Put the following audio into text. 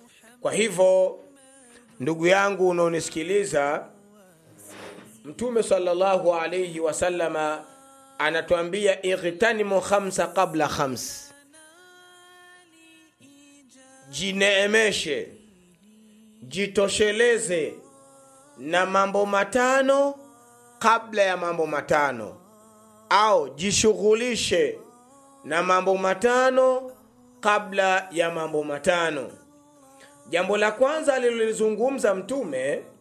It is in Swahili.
kwa hivyo ndugu yangu unaonisikiliza mtume sallallahu alaihi wasallama anatuambia ightanimu khamsa qabla khams jineemeshe jitosheleze na mambo matano kabla ya mambo matano au jishughulishe na mambo matano kabla ya mambo matano jambo la kwanza alilolizungumza mtume